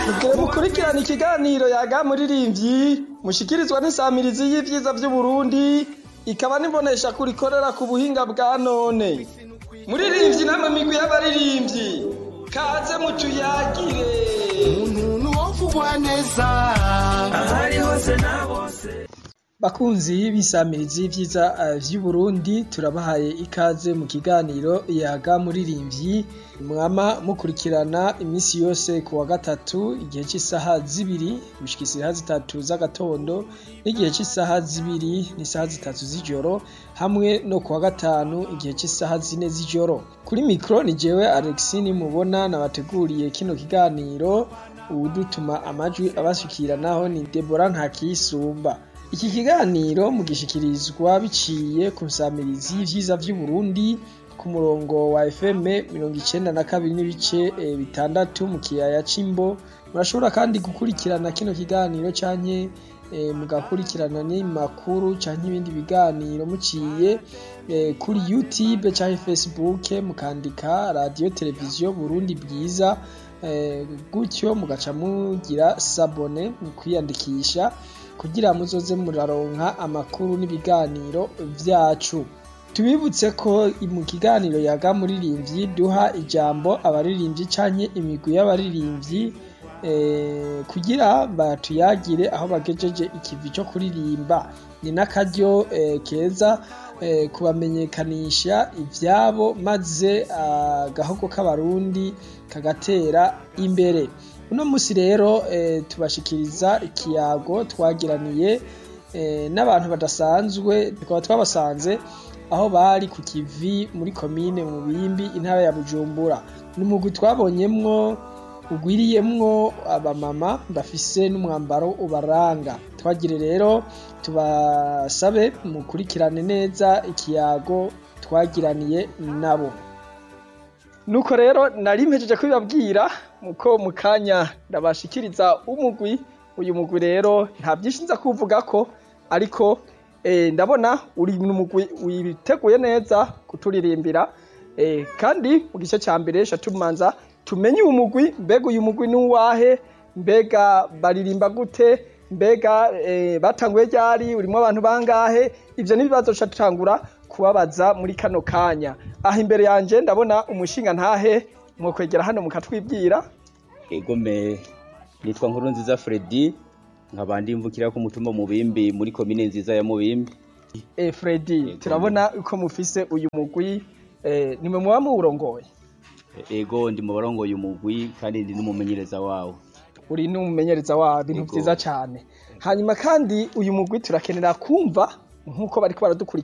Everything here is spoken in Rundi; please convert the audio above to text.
Mugire mukurikirana ikiganiro yaga muririmbyi mushikirizwa n'isamirizi y'ivyiza vy'Uburundi ikaba nibonesha kurikorera ku buhinga bwa none. Muririmbyi namwe migwi y'abaririmbyi kaze mutuyagire. umuntu wovugwa neza ahari hose na bose Bakunzi b'isamirizi y'ivyiza eh, vy'Uburundi turabahaye ikaze mu kiganiro yaga muririmbyi mwama mukurikirana imisi yose ku wa gatatu igihe c'isaha zibiri gushika isaha zitatu z'agatondo n'igihe c'isaha zibiri n'isaha zitatu z'ijoro hamwe no ku wa gatanu igihe c'isaha zine z'ijoro kuri mikro ni jewe Alexis nimubona nabateguriye kino kiganiro uwudutuma amajwi abashikiranaho ni Deborah Ntakiyisumba iki kiganiro mugishikirizwa biciye ku nsamirizi y'ivyiza vy'Uburundi ku murongo wa FM mirongo icenda na kabiri n'ibice eh, bitandatu mu kiyaya c'Imbo murashobora kandi gukurikirana kino kiganiro canke eh, mugakurikirana n'imakuru canke ibindi biganiro muciye eh, kuri YouTube canke Facebook mukandika radio televiziyo Burundi bwiza eh, gutyo mugaca mugira sabone mu kwiyandikisha kugira muzoze muraronka amakuru n'ibiganiro vyacu tubibutse ko mu kiganiro yaga muririmbyi duha ijambo abaririmbyi canke imigwi y'abaririmbyi eh, kugira batuyagire aho bagejeje ikivi co kuririmba ni n'akaryo eh, keza eh, kubamenyekanisha ivyabo maze agahogo k'abarundi kagatera imbere uno musi rero eh, tubashikiriza ikiyago twagiraniye eh, n'abantu badasanzwe tukaba twabasanze aho bari ku kivi muri komine mu bimbi intara ya bujumbura ni umugwi twabonyemwo ugwiriyemwo abamama bafise n'umwambaro ubaranga twagire rero tubasabe mukurikirane neza ikiyago twagiraniye nabo nuko rero nari mpejeje kubibabwira muko mu kanya ndabashikiriza umugwi uyu mugwi rero nta byinshi nza kuvugako ariko eh, ndabona uri mu mugwi witeguye neza kuturirimbira eh, kandi mu gice ca mbere sha tumanza tumenye uyu mugwi mbega uyu mugwi ni uwahe mbega baririmba gute mbega eh, batanguye ryari urimo abantu bangahe ivyo n'ibibazo ca tutangura kubabaza muri kano kanya aha imbere yanje ndabona umushinga ntahe mwokwegera hano mukatwibwira egome nitwa nkuru nziza Freddy nkaba ndimvukira ku mutumba mubimbi muri komine nziza ya mubimbi eh, Freddy turabona uko mufise uyu mugwi eh, nimwe muba muwurongoye ego ndi mu barongoye umugwi kandi ndi n'umumenyereza wawo uri n'umumenyereza wa bintu Yego. vyiza cane hanyuma kandi uyu mugwi turakenera kumva nk'uko bariko baradukurikira